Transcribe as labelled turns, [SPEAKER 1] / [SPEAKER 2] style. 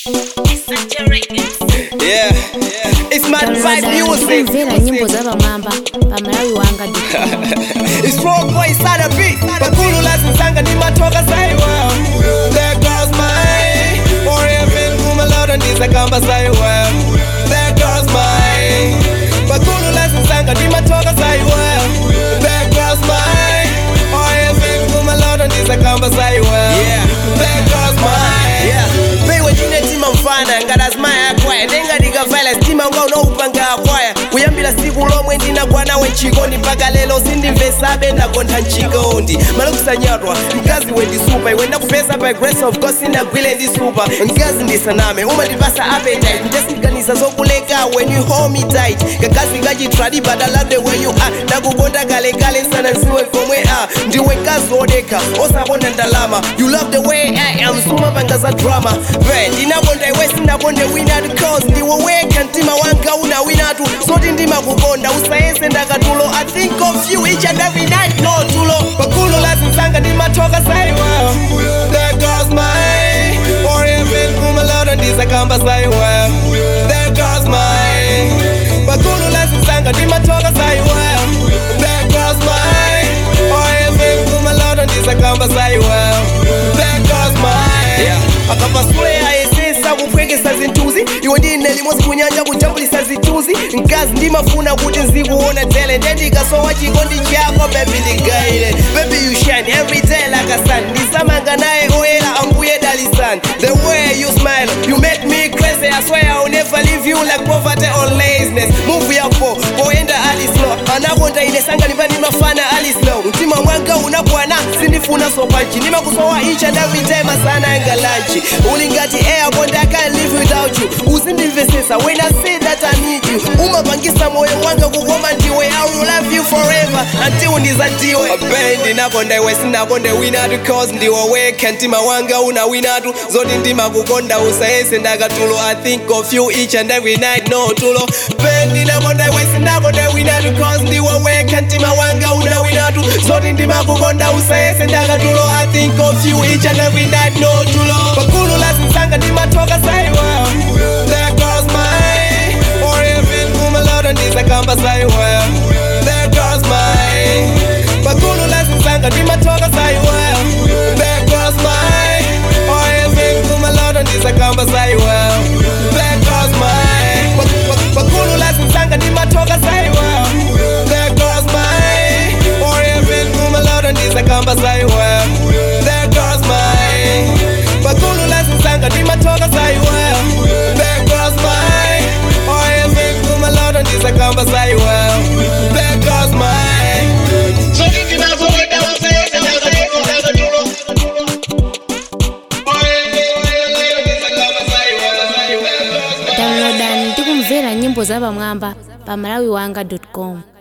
[SPEAKER 1] Yeah, it's my vibe music.
[SPEAKER 2] kumvera nyimbo zavamwamba pamalawi wanga
[SPEAKER 1] It's raw boy sada beat. Bakulu lazinsanga ni matoka saiwa. There goes my forever kumaloda ndizakamba saiwa. There goes my Bakulu lazinsanga ni matoka saiwa. There goes my forever kumaloda ndizakamba saiwa. Yeah. There goes my Yeah. Pewe jine tima mfana ngadazimaya akwaya nenga ndikavaila sitima unga unoupanga akwaya kuyambira siku lomwe ndinagwanawe mchikondi mpaka lero sindimvesabe ndagontha mchikondi malokusanyatwa mkazi wendisupa iwe ndakupeza by grace of god sindagwile ndisupa mkazi ndisaname umandipasa appetite ndesiganiza zokuleka when you hold me tight kakazi kachitradi but I love the way you are ndakukonda kale kale nsana nsiwe komwe a ndiwe mkazi wodeka osakonda ndalama you love the way I am suma panga za drama ve ndinakonda iwe sinakonde winatu cause ndiwe weka mtima wanga una winatu zoti ndimakukonda usayese ndakatulo I think of you each and every night no tulo pakulu lazinsanga ndimatoka saiwa there goes my forever kumaloda ndizakamba saiwa there goes my pakulu lazinsanga ndimatoka saiwa there goes my forever kumaloda ndizakamba saiwa there goes my yeah. akapasule ayesesa kupwekesa zinthuzi iwe ndine limodzi kunyanja kujambulisa zithunzi mkazi ndimafuna kuti nzikuona tele ndendikasowa chikondi chako bebi ndigaile baby you shine every day like a sun ndisamanga naye oyera ambuye dalisani the way you smile you make me crazy I swear I'll never leave you like poverty or laziness move yapo poenda ali slow anakonda ine sanga ndipani mafana ali slow mtima mwanga unakwana sindifuna sopanchi ndimakusowa each and every day masana anga lanchi uli ngati airport I can't live without you uzindimvesesa when I say that I need you umapangisa moyo wanga kukoma ndiwe I will love you forever until ndizatiwe abendi nakonda iwe sinakonde winatu cause ndiwe weka mtima wanga una winatu zoti ndimakukonda usayese ndakatulo I think of you each and every night no tulo bendi nakonda iwe sinakonde winatu cause ndiwe weka mtima wanga una winatu zoti ndimakukonda usayese ndakatulo I think of you each and every night no tulo pakulu lazinsanga ndimatoka saiwa there goes my forever kumaloda ndizakamba saiwa there goes my pakulu lazinsanga ndimatoka saiwa there goes my forever kumaloda ndizakamba saiwa there goes my pakulu lazinsanga ndimatoka saiwa there goes my forever kumaloda ndizakamba saiwa there goes my pakulu lazinsanga ndimatoka saiwa there goes my forever kumaloda ndizakamba saiwa there goes my
[SPEAKER 2] downloadani tikumvera nyimbo zavamwamba pamalawi wanga com